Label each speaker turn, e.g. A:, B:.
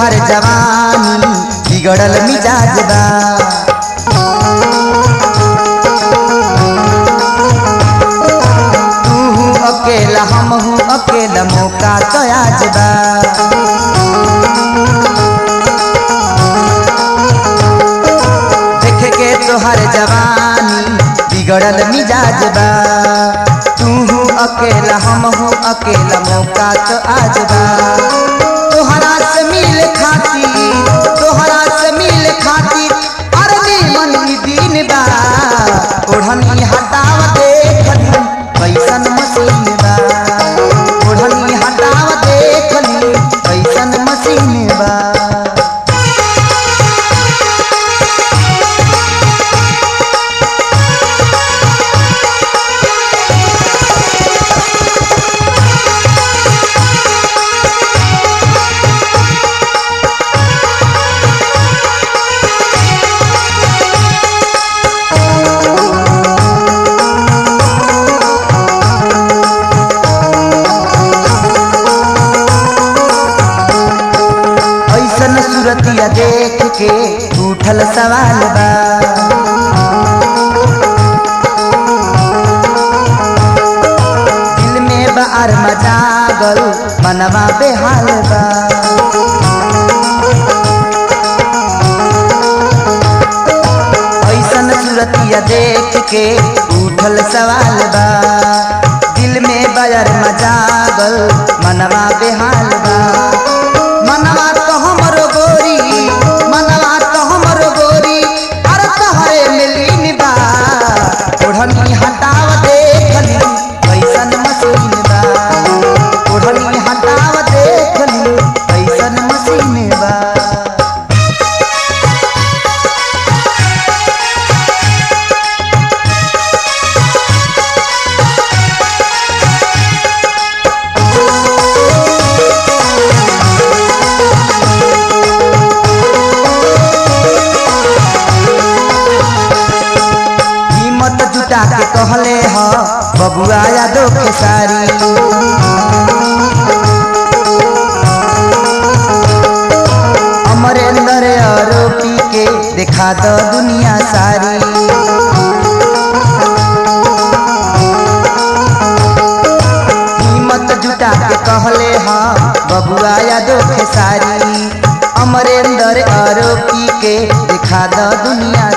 A: तोहर जवानी बिगड़ल मिजाज बा तू हूँ अकेला हम हूँ अकेला मौका तो आज बा देख के तोहर जवानी बिगड़ल मिजाज बा तू हूँ अकेला हम हूँ अकेला मौका तो आज बा तोहरा से मिल खातिर तोहरा से मिल खातिर अरे मन ई दिन बा ओढ़नी हटाव देखली कैसन मशीन बा ओढ़नी हटाव देखली कैसन मशीन बा ऐसन सूरतिया देख के उठल सवाल बा दिल में बार मजागल मनवा बेहाल बा ऐसन सूरतिया देख के उठल सवाल बा दिल में बयर मजागल मनवा बेहाल बा मनवा तो हमरो गोरी मनवा तो हमरो गोरी अरे तोहरे मिलीन बा ओढ़नी हटाव देखली कैसन मशीन बा ओढ़नी हटाव देखली कैसन मशीन बा हिम्मत जुटा के कहले ह बबुआ यादव के सारी अमरेंद्र आरोपी के दिखा दो दुनिया सारी हिम्मत जुटा के कहले ह बबुआ यादव के सारी अमरेंद्र आरोपी के दिखा दो दुनिया